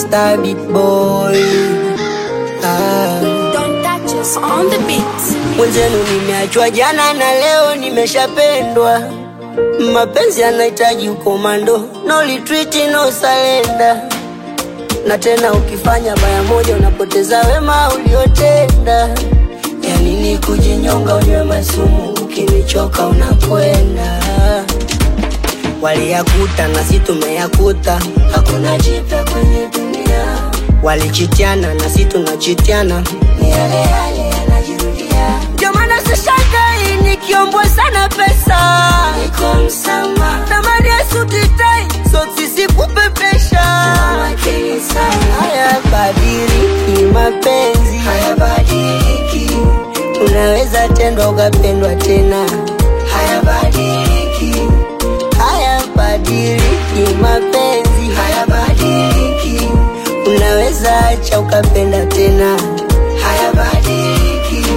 Mr. Big Boy. Ah. Don't touch us on the beat. Mwenzenu nimeachwa jana na leo nimeshapendwa. Mapenzi yanahitaji ukomando, no retreat, no surrender. Na tena ukifanya baya moja unapoteza wema uliotenda. Ya nini kujinyonga, unywe masumu, ukinichoka unakwenda. Waliyakuta na si tumeyakuta, hakuna jipya kwenye dunia. Walichitiana na si tunachitiana, ni yale yale yanajirudia. Ndio maana sishangai nikiombwa sana pesa, niko msama tamani ya suti tai, soksi sikupepesha. Makini sana, hayabadiliki mapenzi, hayabadiliki. Unaweza tendwa ukapendwa tena, hayabadiliki hayabadiliki mapenzi, hayabadiliki. Unaweza acha ukapenda tena, hayabadiliki.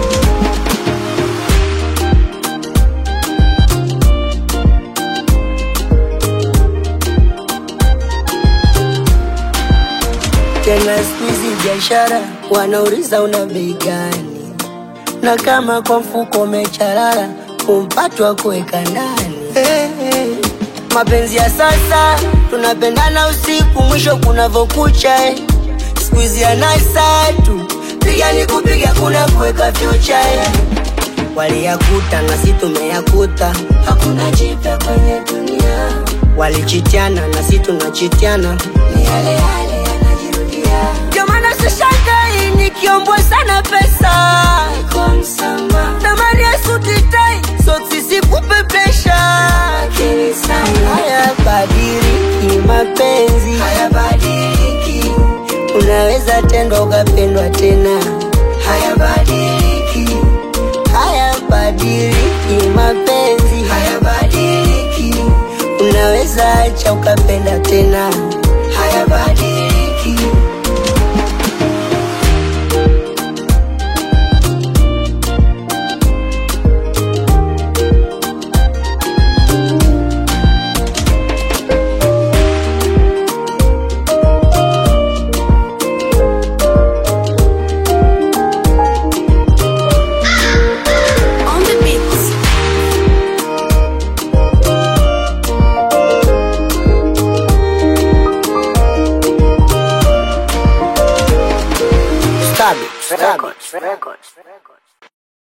Tena siku hizi biashara wanauliza una bei gani, na kama kwa mfuko umecharara kumpatwa kuweka ndani hey, hey. Mapenzi ya sasa tunapendana usiku, mwisho kunavokucha eh. Siku hizi ya nasa tu piga ni kupiga, kuna kuweka future eh. Waliyakuta na si tumeyakuta, hakuna jipya kwenye dunia. Walichitiana na si tunachitiana, ni yale yale yanajirudia. Ndio maana sishangai nikiombwa sana pesa, niko msama tamani ya suti tai, soksi sikupepesha. Lakini sana hayabadiliki mapenzi, hayabadiliki. Unaweza tendwa ukapendwa tena, hayabadiliki hayabadiliki mapenzi, hayabadiliki. Unaweza acha ukapenda tena,